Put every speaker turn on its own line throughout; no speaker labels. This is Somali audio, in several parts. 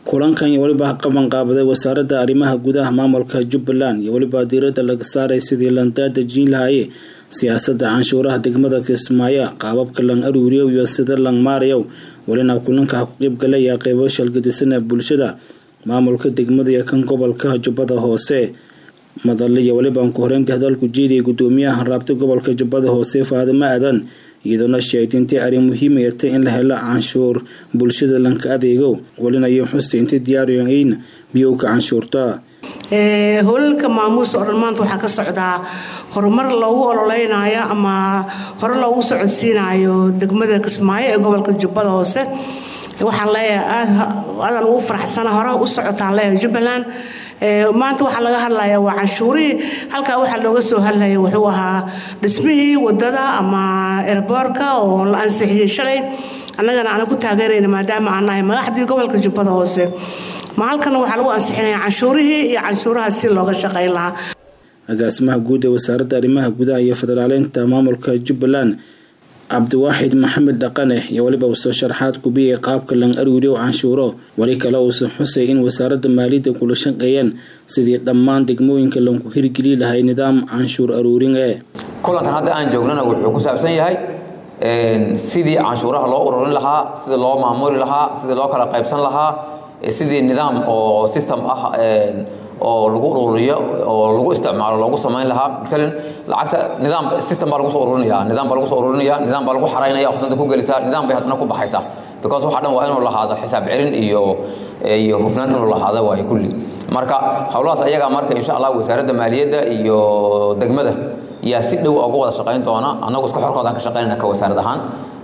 kulankan iyo weliba qaban qaabaday wasaaradda arrimaha gudaha maamulka jubbaland iyo weliba diiradda laga saaray sidii landaadejin lahaye siyaasadda canshuuraha degmada kismaayo qaababka lang aruuriyow iyo sida lang maarayow welina kulanka ku qeybgalaya qeybo shalgadisan ee bulshada maamulka degmada iyo kan gobolka jubbada hoose madalle iyo weliba ku horeyntii hadalku jeediyay gudoomiyaha raabta gobolka jubbada hoose faadimo aadan iyadoona sheegtay intay arrin muhiimaya tay in la helo canshuur bulshada lanka adeego welina iyo xusta intay diyaariyayn biyowka canshuurta
hoolalka maamuusa oo dhan maanta waxaa ka socdaa horumar loogu ololeynayo ama hore loogu socodsiinayo degmada kismaayo ee gobolka jubbada hoose waxaan leeyahay aadaan ugu faraxsana hore u socotaan leeyahay jubbaland maanta waxaa laga hadlaya waa canshuurihii halkaa waxaa looga soo hadlaya wuxuu ahaa dhismihii wadada ama erboorka oo la ansixiyey shalay annagana aanan ku taageerayna maadaama aan nahay madaxdii gobolka jubbada hoose ma halkana waxaa lagu ansixinaya canshuurihii iyo canshuuraha si looga shaqayn lahaa
agaasimaha guud ee wasaaradda arrimaha gudaha iyo federaaleynta maamulka jubbaland cabdiwaaxid maxamed dhaqane iyo weliba uusoo sharaxaad kubiyay qaabka lang aruuriyow canshuuro weli kale uusan xusay in wasaaradda maaliyadda kula shaqeeyeen sidii dhammaan degmooyinka lanku hirgeli lahay nidaam canshuur aruurin ee
kulankan hadda aan joognana wuxuu ku saabsan yahay sidii canshuuraha loo ururin lahaa sidii loo maamuli lahaa sidii loo kala qaybsan lahaa sidii nidaam oo system ah oo lagu ururiyo oo lagu isticmaalo loogu samayn lahaa matalan lacagta nidaam system baa lagu soo ururinaya nidaam baa lagu soo ururinaya nidaam baa lagu xaraynaya khasnada ku gelisaa nidaam bay haddana ku baxaysaa because waxa dhan waa inuu lahaado xisaab celin iyo iyo hufnaan inuu lahaado waayo kulli marka howlahaas ayagaa marka insha allah wasaaradda maaliyadda iyo degmada yaa si dhow uga wada shaqayn doona annagu iska xorkoodaan ka shaqaynayna ka wasaarad ahaan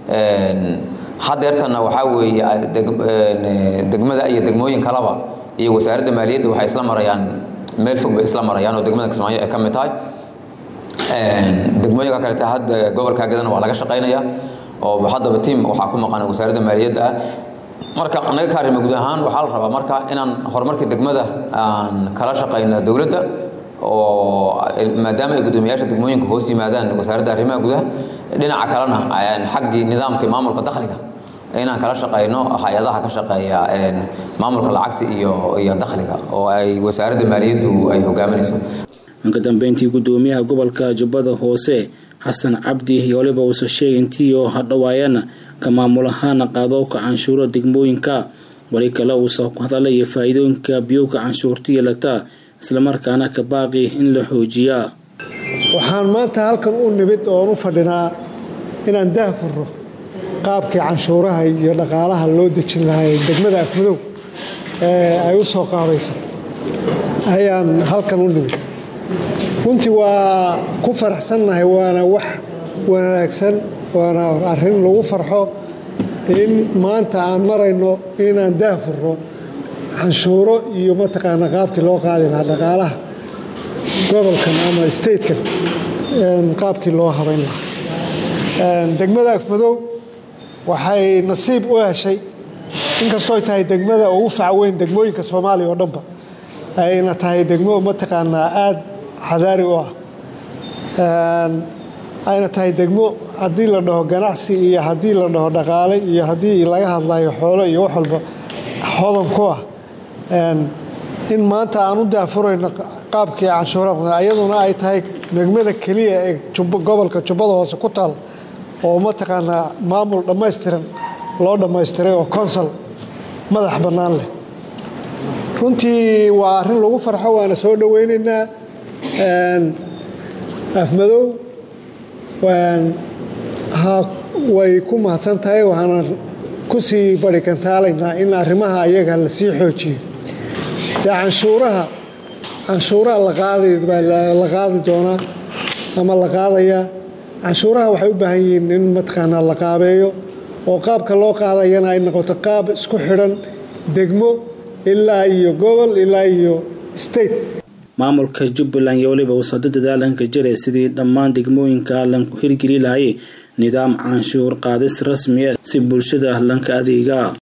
hadeertana waxaa weeye degmada iyo degmooyin kalaba iyo wasaaradda maaliyadda waxay isla marayaan meel fog bay isla marayaan oo degmada kismaayo ay ka mid tahay degmooyinka kaleta hadda gobolka gadana waa laga shaqaynaya oo haddaba tiam waxaa ku maqan wasaaradda maaliyadda ah marka anaga ka arrima guud ahaan waxaa la rabaa marka inaan horumarka degmada aan kala shaqayno dowladda oo maadaama ay guddoomiyaasha degmooyinka hoos yimaadaan wasaaradda arrimaha gudaha dhinaca kalena xaggii nidaamka maamulka dakhliga inaan kala shaqayno hay-adaha ka shaqeeya maamulka lacagta iyo iyo dakhliga oo ay wasaaradda maaliyaddu ay hogaaminayso
ka dambeyntii gudoomiyaha gobolka jubbada hoose xasan cabdi iyo waliba uusa sheegay intii oo hadhawaayana ka maamul ahaana qaadowka canshuuro degmooyinka wali kale uusa ku hadalaya faa-iidooyinka biyowka canshuurta yeelata islamarkaana ka baaqi in la xoojiyaa
waxaan maanta halkan u nimid oon u fadhinaa inaan daahfurro qaabkii canshuuraha iyo dhaqaalaha loo dejin lahaa degmada afmadow ee ay u soo qaabaysatay ayaan halkan u nimid runtii waa ku faraxsannahay waana wax wanaagsan waana arrin lagu farxo in maanta aan marayno inaan daahfurro canshuuro iyo mataqaana qaabkii loo qaadi lahaa dhaqaalaha gobolkan ama statekan qaabkii loo habayn lahaa degmada afmadow waxay nasiib u heshay inkastooy tahay degmada ugu facweyn degmooyinka soomaaliya oo dhanba ayna tahay degmo mataqaanaa aada xadaari u ah ayna tahay degmo haddii la dhaho ganacsi iyo haddii la dhaho dhaqaale iyo haddii laga hadlayo xoolo iyo wax walba hodan ku ah in maanta aan u daafurayno qaabkii canshuuraha iyaduna ay tahay degmada keliya ee gobolka jubbada hoose ku taal oo mataqaanaa maamul dhammaystiran loo dhammaystiray oo consol madax bannaan leh runtii waa arrin lagu farxo waana soo dhoweynaynaa afmadow way ku mahadsan tahay waxaana ku sii barikantaalaynaa in arrimaha ayaga la sii xoojiyo dee canshuuraha canshuuraha la qaadi doonaa ama la qaadayaa canshuuraha waxay u baahan yihiin in mataqaanaa la qaabeeyo oo qaabka loo qaadayana ay noqoto qaab isku xidhan degmo ilaa iyo gobol ilaa iyo state
maamulka jubbaland iyo weliba wasado dadaalanka jare sidii dhammaan degmooyinka lanku hirgeli lahay nidaam canshuur qaadis rasmi ah si bulshada lanka adeega